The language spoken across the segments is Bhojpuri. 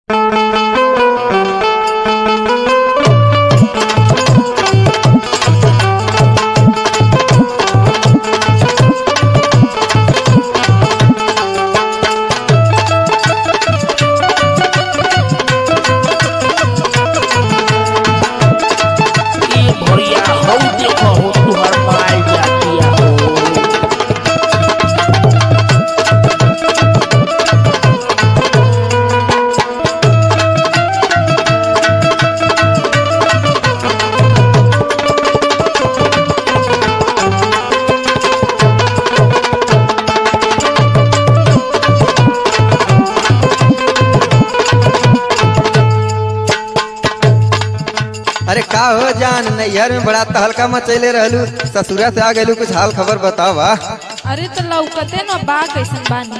अरे का हो जान नैहर में बड़ा तहलका मचैले रहलू ससुरा से आ गलू कुछ हाल खबर बतावा अरे तो लौकते न बा कैसन बानी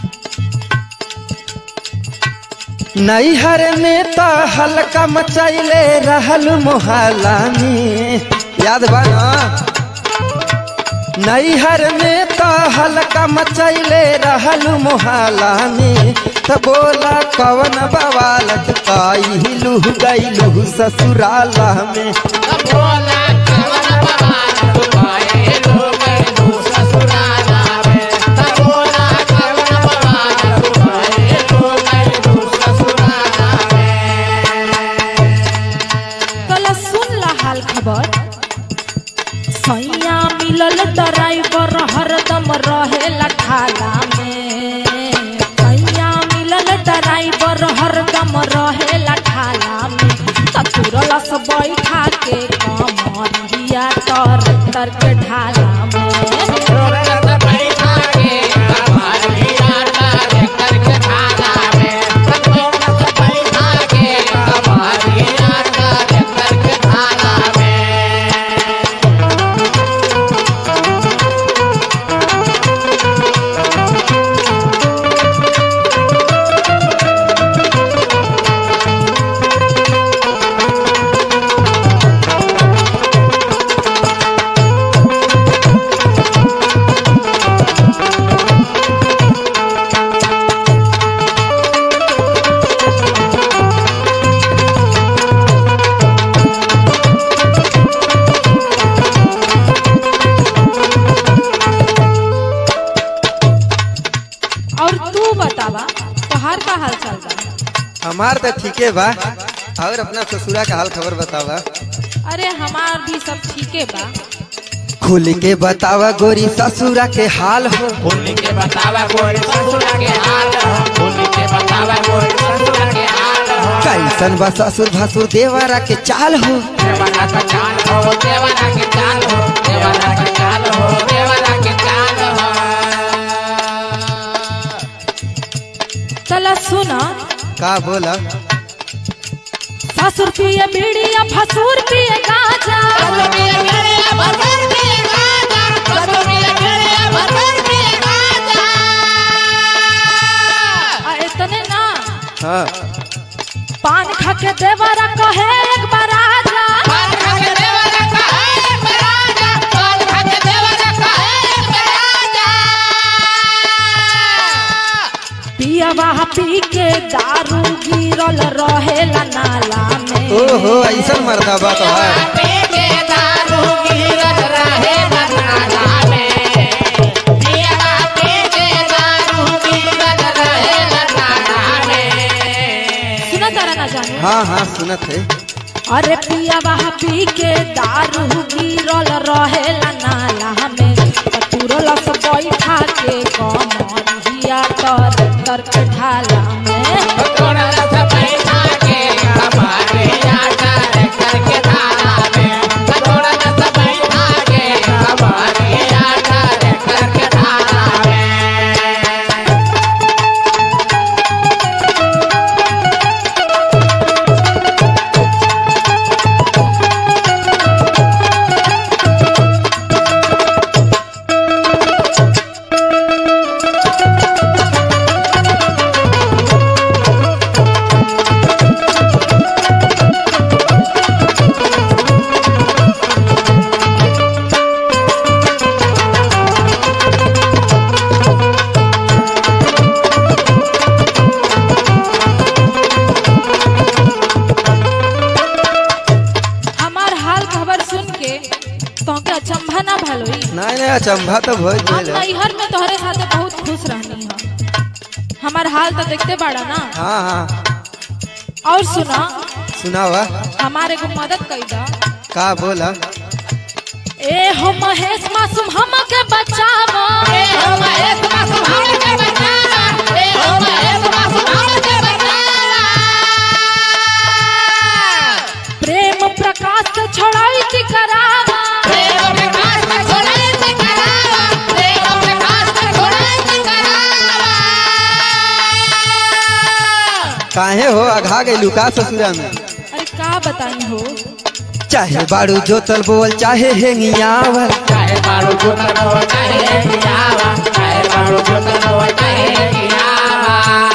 नैहर में तो हल्का मचैले रहल मोहल्ला में याद बा ना नैहर में तो हल्का मचैले रहल मोहल्ला में तो बोला कवन बवाल काइलू गैलू ससुराला में कला सुन ला हाल खबर सैया मिलल ड्राइवर हरदम रहेला ठाला में सैया मिलल ड्राइवर हरदम रहेला ठाला में ससुरला से बैठा के कमरिया तर तर के ढाला में और तू बतावा तोहार का हाल चाल बा हमार तो ठीके बा और अपना ससुरा का हाल खबर बतावा अरे हमार भी सब ठीके बा खुल के बतावा गोरी ससुरा के हाल हो होली के बतावा कोई ससुरा के हाल हो होली के बतावा कोई ससुरा के हाल हो कैसन बा ससुर भसुर देवरा के चाल हो देवाना का चाल हो देवाना के चाल हो देवाना का चाल हो देवाना के चाल हो चला सुना का बोला ससुर पिए बीड़िया भसुर पिए गाजा आ इतने ना हाँ पान खा के देवरा कहे एक बार आजा पिया वहा पी के दारू गिरल रहेला नाला में ओहो ऐसा मरदा बा तो है सुना तारा ना जानू हाँ हाँ सुनत है अरे पिया वहा पी के दारू गिरल रहेला नाला में तुरल से बैठा के कमरिया तर तर के ढाला में नहीं नहीं अचंभा तो भइल हम गइल। नैहर में तोहरे साथे बहुत खुश रहनी है हमार हाल तो देखते बाड़ा ना हाँ हाँ और सुना सुनावा हमारे को मदद कई दा का बोला ए हो महेश मासूम हमके बचावा ए हो महेश मासूम हमके बचावा ए हो महेश मासूम हमके बचावा प्रेम प्रकाश से छोड़ाई की करावा प्रेम प्रकाश में छोड़ाई से करावा प्रेम प्रकाश में छोड़ाई से करावा काहे हो अघा गइलू का ससुरा में अरे का बताई हो चाहे बाड़ू जोतल बोल चाहे हेंगियावल चाहे बारू जोतन हो चाहे कियावा चाहे बारू जोतन हो चाहे कियावा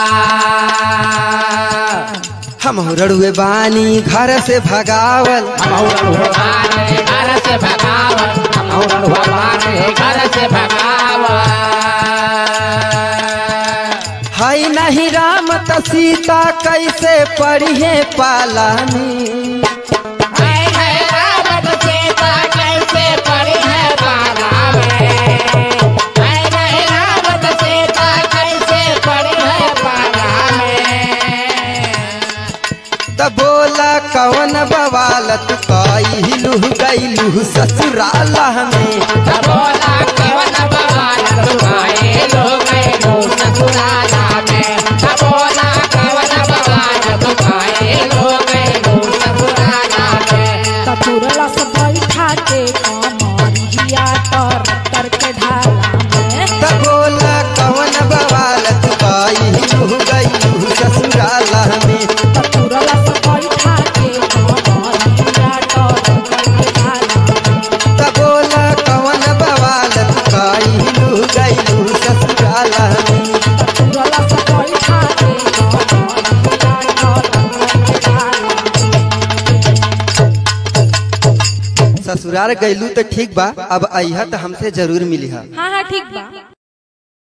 हम रड़ुए बानी घर से भगावल हमहु भगवान घर से भगावन हमहु भगवान घर से भगावन हई नहीं राम त सीता कैसे पढ़िए पालानी हाय हाय रावण सीता कैसे पड़ी है बाला में हाय हाय रावण सीता कैसे पड़ी है बाला में त बोला कवन बवालत कइलू गइलू ससुराल में बोला कवन बवाल तुम्हारे लोग लो ससुराला में बोला कवन बवाल तुम्हारे लोग लो ससुराला में तपुरला से बैठा के कमरिया तर तर के ढाला में त बोला कवन बवालत कइलू गइलू ससुराल में तपुरला से बैठा के कमरिया तर तर के ढाला में त बोला कवन बवालत कइलू गइलू ससुराल में तपुरला से बैठा के कमरिया तर तर के ढाला में ससुराल गइलू त ठीक बा अब अइहा त हमसे जरूर मिली हाँ हाँ ठीक बा